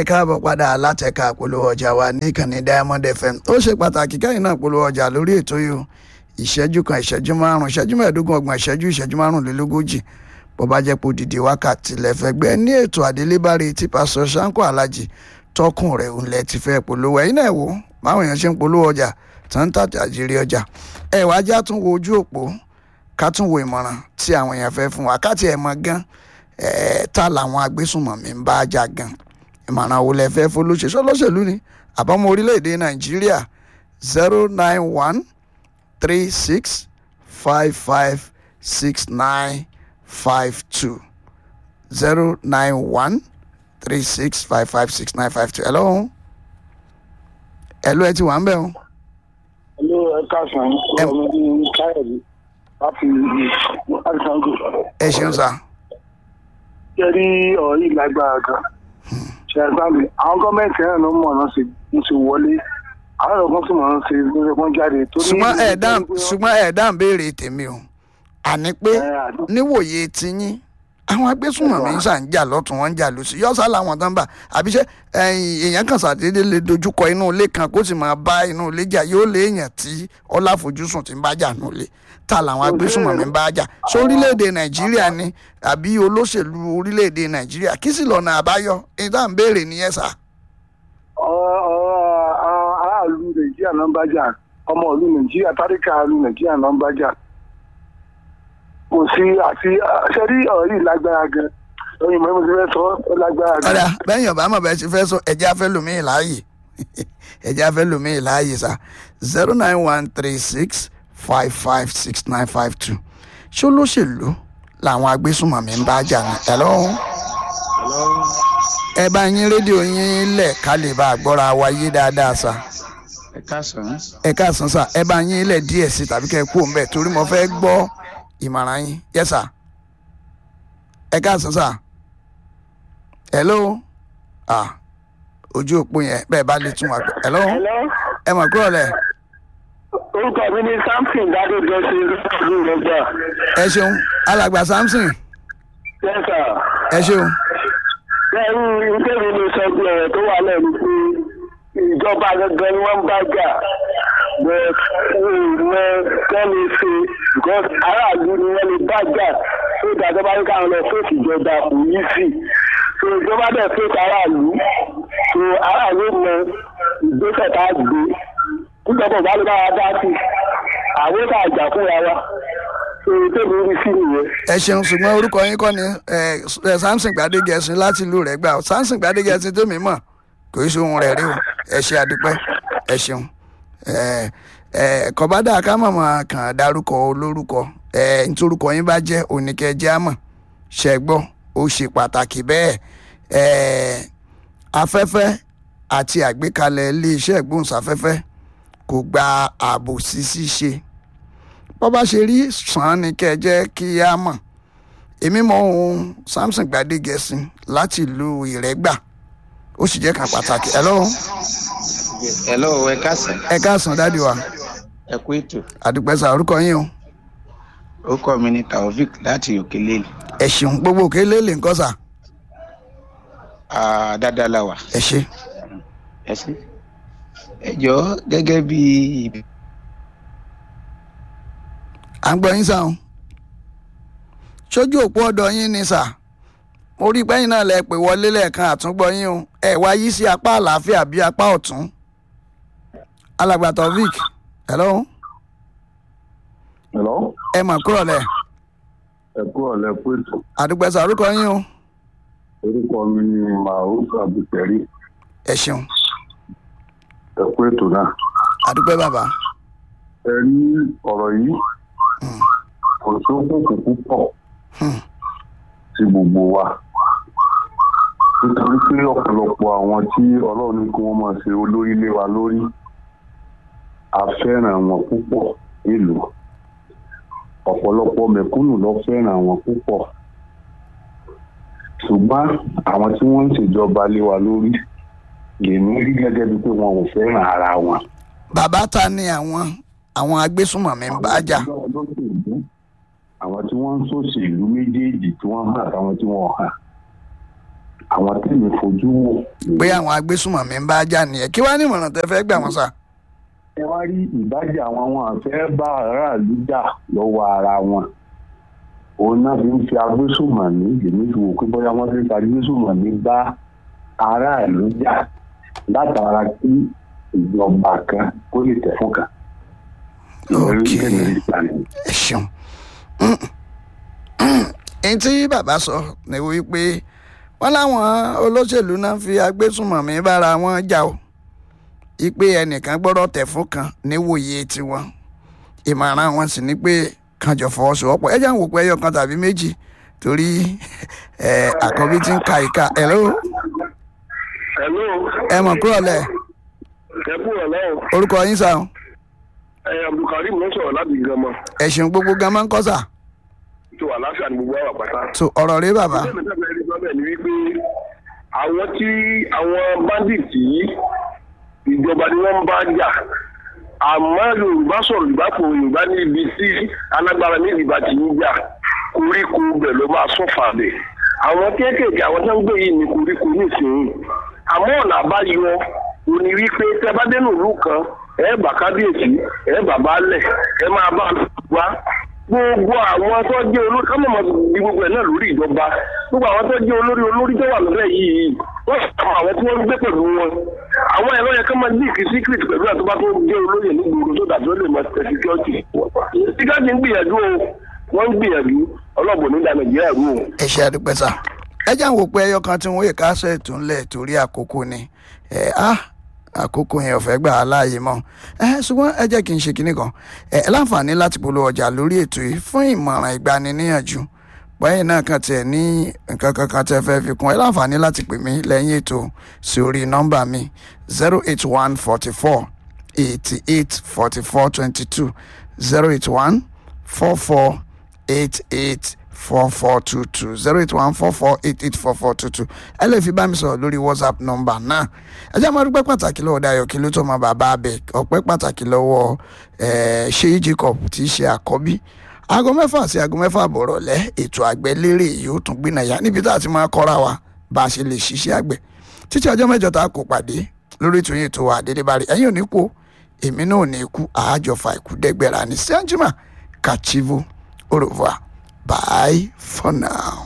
ẹ káàbọ̀ padà látẹ̀ka polówó ọjà wa ní ìkànnì diamond fm ó ṣe pàtàkì kẹ́yìn náà polówó ọjà lórí ètò yìí o ìṣẹ́jú kan ìṣẹ́jú márùn ìṣẹ́jú mẹ́ẹ̀ẹ́dógún ọgbọ̀n ìṣẹ́jú ìṣẹ́jú márùnlélógójì bó bá jẹ́ pé òdìdí wákàtí lẹ́fẹ̀gbẹ́ ní ètò àdélébárí tí pásọ sanko alhaji tọkùn rẹ̀ òun lẹ ti fẹ́ polówó ẹ̀yin náà wò báwọn èèyàn ṣe ń polówó ọjà tó ń tàjà àjírí ọjà ẹ wá já tún wo ojú òpó ká tún wo ìmọ̀ràn tí àwọn èèyàn fẹ́ fún wa ká tiẹ̀ mọ̀ gan ẹ̀ ta làwọn agbésùnmọ̀mí ń bá jà gan ìmọ̀ràn wo lẹ fẹ́ fọlọ́ṣẹ́ sọlọ́ṣẹ̀lú ni àbámọ́ orílẹ̀-èdè nàìjíríà zero nine one three six five five six nine five two zero nine one three six five five six nine five two. hello hello ẹ ti wà ń bẹ̀ o. Hello, ẹ káàsán. Ẹ- Ọmọ mi ní Káyọ̀dé láti Àdìsáńgò. ẹ ṣeun sá. Ṣé rí ọ̀rọ̀ yìí lágbára gan? Ṣé ẹ bá mi? Àwọn gọ́ọ̀mẹ̀ntì náà ló mọ̀ ọ́nà sí mo ti wọlé. Àwọn ọ̀rọ̀ kan sì mọ̀ ọ́nà sí lórí ẹ̀kọ́ jáde. Torí- ṣùgbọ́n ẹ̀ dáhùn ṣùgbọ́n ẹ̀ dáhùn béèrè tèmi o àní pé Ẹ, àdó- níwòye tiyín àwọn agbésùnmọ̀mí ń ṣà ń jà lọ́tún wọn ń jà lọ́sí yọ́sà làwọn tán bá àbíṣe èèyàn kan ṣàdédé lè dojúkọ inú ilé kan kó sì máa bá inú ilé jà yóò lé èèyàn tí ọláfojúsùn ti ń bá jà nù ilé ta làwọn agbésùnmọ̀mí ń bá jà sọ orílẹ̀-èdè nàìjíríà ni àbí olóṣèlú orílẹ̀-èdè nàìjíríà kí sì lọ́nà àbáyọ ìdá ń béèrè nìyẹn sà. ọ̀rọ̀ ọ̀rọ̀ àwọn aráàlú Nàìjíríà náà ń bá jà. Ọmọ ìlú Nàìjíríà, táríkà ìlú Nàìjíríà náà ń bá jà. Kò sí àti ṣé rí ọ̀rọ̀ yìí lágbára gan? Oyin mọ̀ ẹ́ mo ti fẹ́ sọ ó lágbára gan. ọ̀dà bẹ́ẹ̀ yàn bá mọ̀ bẹ́ẹ̀ ti fẹ́ sọ ẹ̀jẹ̀ afẹ́ lòmíì láàyè ẹ̀jẹ̀ afẹ́ lòmíì láàyè sá zero nine one three six five five six nine five two ṣé olóṣèlú làwọn agbésùnmọ̀mí ń bá jà ní ẹ̀lọ́ ẹ bá yín rédíò yín lẹ̀ ká lè bá a gbọ́ra wa yé dáadáa sá ẹ káàsán ẹ káàsán sá ẹ bá yín lẹ̀ díẹ̀ sí tàbí kẹ́ ẹ kú òun bẹ́ẹ̀ torí mo fẹ́ gbọ́ ìmọ̀ràn yín yẹ sá ẹ káàsán sá hello ah ojú òpó yẹn bẹ́ẹ̀ bá lè tún wà gbọ́ hello Hello? ẹ mọ̀ kúrò lẹ̀ orúkọ mi ní samson dádéjọ sí ìlú rẹgbà ẹ ṣeun alàgbà samson lẹsà ẹ ṣeun lẹrú ìgbèrú ló sọ pé ọ̀rọ̀ tó wà lẹ́nu pé ìjọba gangan ni wọ́n ń bá jà but mọ kẹ́mi ṣe because aráàlú ni wọ́n lè bá jà tó ìdájọ́ bá ní káwọn lọ fèsì ìjọba kò yí sí so ìjọba dẹ̀ fèsì aráàlú so aráàlú mọ ìgbésẹ̀ tá a gbé níjọba ò bá lè bá wa dá sí àwọn tá a jà fúnra wa so tèmi rí sí nìyẹn. ẹ ṣeun ṣùgbọ́n orúkọ yín kọ́ ni ẹ, ẹ, samson gbadegẹ̀sìn láti ìlú rẹ̀ gbà ó samson gbadegẹ̀sìn tó mi mọ̀ kò í ṣe ohun rẹ̀ rí o ẹ ṣe àdúpẹ́ ẹ ṣeun ẹ ẹ kọ̀bádà ká mọ̀mọ́ kàn dárúkọ olórúkọ ẹ nítorúkọ yín bá jẹ́ oníkẹ́jẹ́ àmọ̀ ṣẹ́gbọ́ ó ṣe pàtàkì bẹ́ẹ̀ ẹ afẹ́fẹ́ àti àgbékalẹ̀ iléeṣẹ́ ìgbóhùnsáfẹ́fẹ́ kò gba ààbò sí ṣíṣe bó bá ṣe rí sàn án ni kẹ́ ẹ jẹ́ kí á mọ̀ èmi mọ ohun samson gbadegẹ̀sìn láti ìlú ìrẹ́gbà ó sì jẹ́ kan pàtàkì ẹ lọ́wọ́ hello ẹ káàsán ẹ káàsán dáàdi wa ẹ kú ètò àdùpẹ́sà orúkọ yín o orúkọ mi ni taofik láti òkèlè ẹ ṣeun gbogbo òkè lélẹ̀ nǹkan sà dáadáa la wà ẹ ṣe ẹ sí ẹ jọ gẹ́gẹ́ bí à ń gbọ́ yín sà o sójú òpó ọ̀dọ̀ yín ni sà mo rí pẹ́yìn náà lẹ pè wọlé lẹ́ẹ̀kan àtúngbọ́ yín o ẹ wá yí sí apá àlàáfíà bí apá ọ̀tún alàgbà taofik hello Hello? ẹ mọ̀ kúrọ̀ lẹ̀ ẹ kú ọ̀lẹ́ pẹ̀tù àdùpẹ́sà orúkọ yín o orúkọ mi ni mahmood abdulkari ẹ ṣeun ẹ kú ètò náà. àdùpẹ́ bàbá ẹ rí ọ̀rọ̀ yìí kò tó kókò púpọ̀ Hmm. sí gbogbo wa nítorí pé ọ̀pọ̀lọpọ̀ àwọn tí ọlọ́run ní kí wọ́n máa ṣe olórí lé wa lórí a fẹ́ràn wọn púpọ̀ nílùú ọ̀pọ̀lọpọ̀ mẹ̀kúnnù ló fẹ́ràn wọn púpọ̀ ṣùgbọ́n àwọn tí wọ́n ń ṣèjọba lé wa lórí lèmi rí gẹ́gẹ́ bíi pé wọn ò fẹ́ràn ara wọn. bàbá ta ni àwọn àwọn agbésùnmọ̀mí ń bá jà àwọn tí wọ́n ń ṣòṣèlú méjèèjì tí wọ́n hàn àtàwọn tí wọ́n hàn àwọn tẹ́lẹ̀ fojú wò. pé àwọn agbésùmọ̀mí ń bá jà nìyẹn kí wàá ní ìmọ̀ràn tẹ́ fẹ́ gbà wọ́n sà. ẹ wá rí ìbájà àwọn wọn àfẹ́ bá aráàlú jà lọ́wọ́ ara wọn òun náà fi ń fi agbésùmọ̀mí èmi fi wò pé bóyá wọ́n fi ń fi agbésùmọ̀mí bá aráàlú jà látara kí ìjọba kan kó lè tẹ̀ fún kan. Ok. Ìrírí tèmi rí gbà nìyẹn. ẹ ṣeun èyí tí bàbá sọ ni wípé wọn láwọn olóṣèlú náà fi agbésùnmọ̀mí bára wọn jà o ipe ẹnìkan gbọ́dọ̀ tẹ̀ fún kan níwòye tiwọn ìmọ̀ràn wọn sì ni pé kanjọ fọwọ́sowọ́pọ̀ ẹ jẹ́ àwọn òpó ẹyọ kan tàbí méjì torí ẹ, àkọ́bí ti ń ka ìka ẹ̀ ló hello ẹ mọ̀ kúrò lẹ̀ ẹ kú ọ̀lẹ́ o orúkọ yín sàn ẹ abdulkareem ló sọ̀rọ̀ láti gànmọ́ ẹ̀sìn gbogbo gan máa ń kọ́ sà tó wà láṣà ní gbogbo àwọn àpáta. tó ọ̀rọ̀ rẹ bàbá Bẹ́ẹ̀ ni bẹ́ẹ̀ ni bẹ́ẹ̀ ni wípé àwọn tí àwọn bandits yìí ìjọba ni wọ́n ń bá jà àmọ́ yorùbá sọ̀rọ̀ yorùbá kò yorùbá ní ibi tí alágbára ní ìdìbà tí ń jà koríko bẹ̀ ló máa sọ́fà bẹ̀ àwọn kéékèèké àwọn tó ń gbé yìí ní koríko nísìnyí àmọ́ ọ̀nà àbáyọ òní wípé tẹ́ bá dénú ìlú kan ẹ bá kábíyèsí ẹ bàbá lẹ̀ ẹ máa bá a wá gbogbo àwọn tó jẹ́ olórí ká mọ̀mọ́ di gbogbo ẹ̀ náà lórí ìjọba gbogbo àwọn tó jẹ́ olórí olórí tó wà lọ́lẹ̀ yìí wọ́n sàmọ́ àwọn tí wọ́n ń gbé pẹ̀lú wọn àwọn ẹ̀rọ yẹn ká máa ní ìkí secret pẹ̀lú àtúbá tó jẹ́ olóyè nígboro tó dàbí ó lè máa tẹ̀ security security ń gbìyànjú o wọ́n ń gbìyànjú ọlọ́gbọ̀n ní ìdá nàìjíríà rú o. ẹ ṣe àdúpẹ́ sà ẹ jẹ́ àwọn òpó ẹyọ kan tí wọ́n yè kásẹ̀ tó ń lẹ̀ torí àkókò ni ẹ á àkókò yẹn ò fẹ́ gbà á láàyè mọ́ ẹ ṣùgbọ́n ẹ jẹ́ kí n ṣe kinní kan ẹ ẹ láǹfààní láti polówó ọjà lórí ètò yìí fún ìmọ̀ràn ìgbaniníyànjú báyìí náà kan tiẹ̀ ní nǹkan kankan tẹ́ fẹ́ fi kún ẹ láǹfààní láti pè mí lẹ́yìn ètò sí orí nọ́mbà mi zero eight one forty four eighty eight forty four twenty two zero eight one four four eight eight four four two two zero eight one four four eight eight four four two two ẹ lè fi bá mi sọ̀rọ̀ lórí whatsapp nọ́mbà náà ẹ jẹ́ máa dúpẹ́ pàtàkì lọ́wọ́ Dayọ̀ kí ló tó máa bàbá abẹ ọpẹ́ pàtàkì lọ́wọ́ eh, Ṣèyí Jacob tí í ṣe àkọ́bí aago mẹ́fà sí aago mẹ́fà bọ̀rọ̀ lẹ́ ètò àgbẹ̀ lérè yóò tún gbìnàyà níbi tá a ti máa kọ́ra wa bá a ṣe lè ṣiṣẹ́ àgbẹ̀ títí ọjọ́ mẹ́jọ tá a kò pàdé lórí ètò yìí tó wà dédé bá rí ẹ̀yin ò ní kú o, èmi náà ò ní kú àájọfà ikú dẹ́gbẹ̀rà ní sẹ́ńjìmá kàchívo au revoir bye for now.